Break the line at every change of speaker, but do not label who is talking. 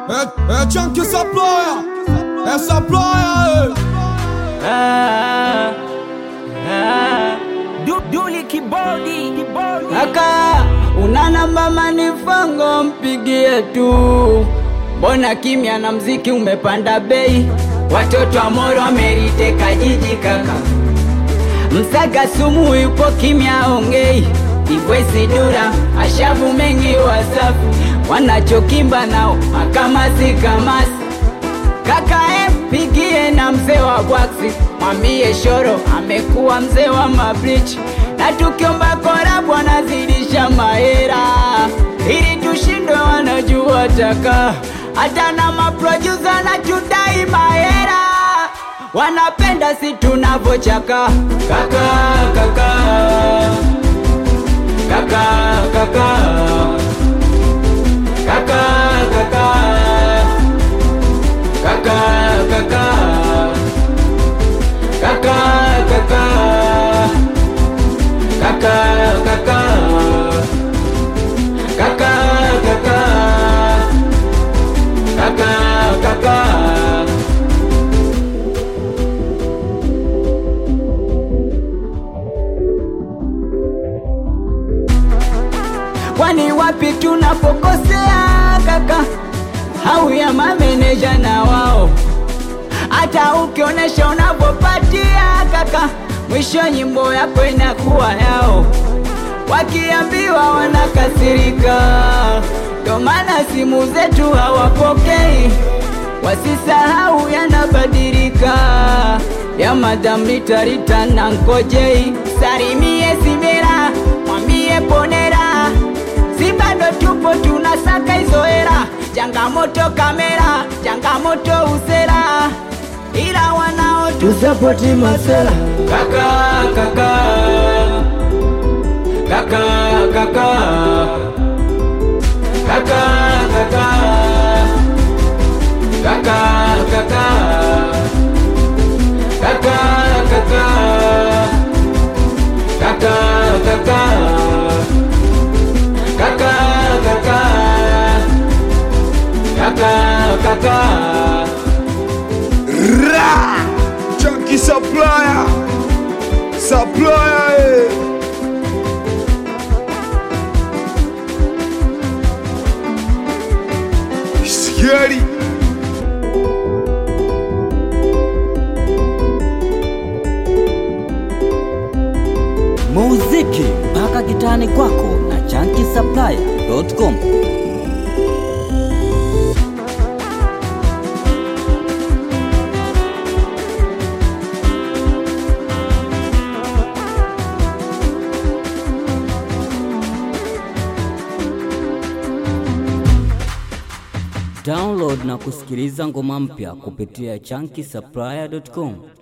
É, é Tchan que essa ploia, essa ploia,
Ah, ah. Du- Duli kibodi kibodi.
Kaka, una namba manifango mpigie tu. Mbona kimya na mziki umepanda bei? Watoto wa Moro wameliteka jiji kaka. Msaga sumu yupo kimya ongei. Ivwesi dura ashavu mengi wasafu wanachokimba nao makamasi kamasi Kaka eh, pigie na mzee wa bwaksi, mwambie Shoro amekuwa mzee wa mabrichi, na tukiomba korabu anazidisha mahera, ili tushindwe wanajua taka, hata na maprodusa na tudai mahera, wanapenda si tunavochaka kaka kaka kaka kaka kaka kaka kaka kaka kaka kaka kaka kaka kaka kaka kaka kaka kwani wapi tunapokosea kaka au ya mameneja na wao hata ukionyesha unavyopatia kaka mwisho nyimbo yako inakuwa yao wakiambiwa wanakasirika ndo maana simu zetu hawapokei wasisahau yanabadilika ya madam litarita na nkojei salimie simera mwambie ponera si bado tupo tunasaka hizo hera changamoto kamera changamoto usera ila wanao tusapoti masela kaka kaka kaka kaka kaka kaka kaka kaka kaka kaka kaka kaka kaka kaka kaka kaka
Ra! Tchan que essa ploia, essa ploia, é. Scary.
Muziki mpaka kitani kwako na chankisaplaya.com. Download na kusikiliza ngoma mpya kupitia chankisaplaya.com.